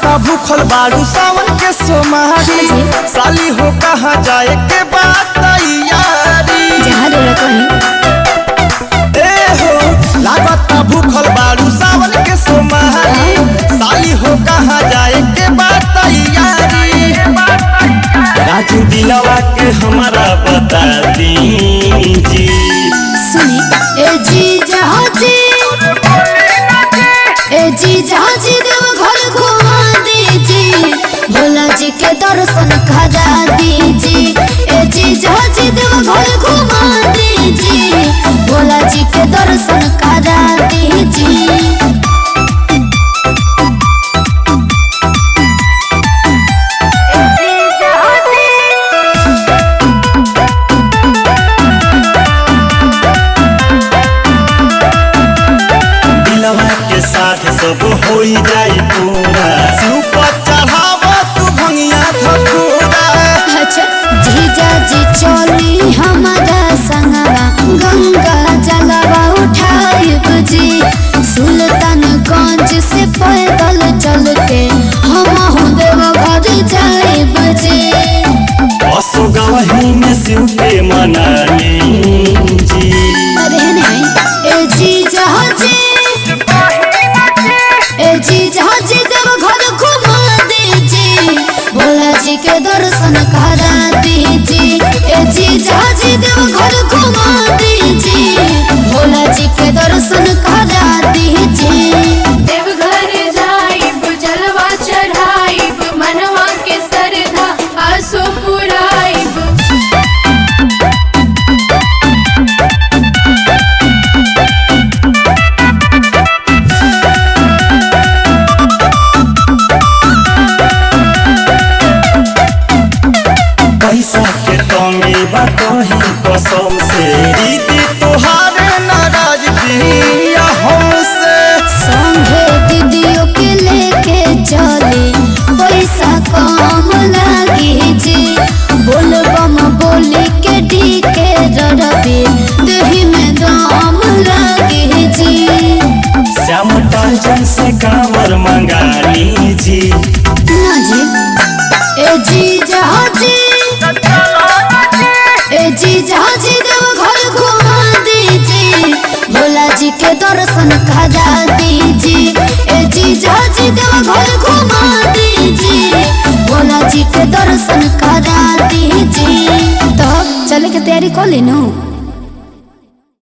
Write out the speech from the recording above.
लागता भूखल बारू सावन के सोमारी साली हो कहाँ जाए के बात तैयारी जहाँ डोला कहीं ए हो लागता भूखल बारू सावन के सोमारी साली हो कहाँ जाए के बात तैयारी राजू दिलवा के हमारा बता दीजिए सुनी ए जी जहाँ जी ए जी जहाँ जी देव घर घुमा दीजिए भोला जी के दर्शन करा दीजिए ए जी जहाँ जी देव घर घुमा दीजिए भोला जी के दर्शन करा दीजिए दिलवा के साथ सब हो जाई पूरा शिव पर चढ़ावा तू भंगिया धतूरा अच्छा जीजा जी चली हमारा संगवा गंगा जलवा उठाइब जी सुल्तानगंज से पैदल चल के हम देव घर जाइब जी असो गवही में शिव के मना जी अरे नहीं ए जी जहाँ जी ए जी जहाँ जी देव घर घुमा दीजिए भोला जी के दर्शन करा दीजिए ए जी जहाँ जी देव घर घुमा दीजिए भोला जी के दर्शन करा दीजिए देवघर जाइब जलवा चढ़ाइब मनवा के सरधा आसो पुराइब पैसा के कमी बा कहीं कसम से दीदी तोहारे नाराज दिया हमसे संगे दीदियों के लेके चले पैसा कम लागी जी बोल बम बोले के डी के ररबे दही में दम लागी जी श्याम टांचन से कांवर मंगा लीजिए ना जी ए जी जहाँ जी ए जी जहाँ जी देव घर घुमा दीजिए भोला जी के दर्शन करा दीजिए ए जी जहाँ जी देव घर घुमा दीजिए भोला जी के दर्शन करा दीजिए तो चले के तैयारी कर लेनू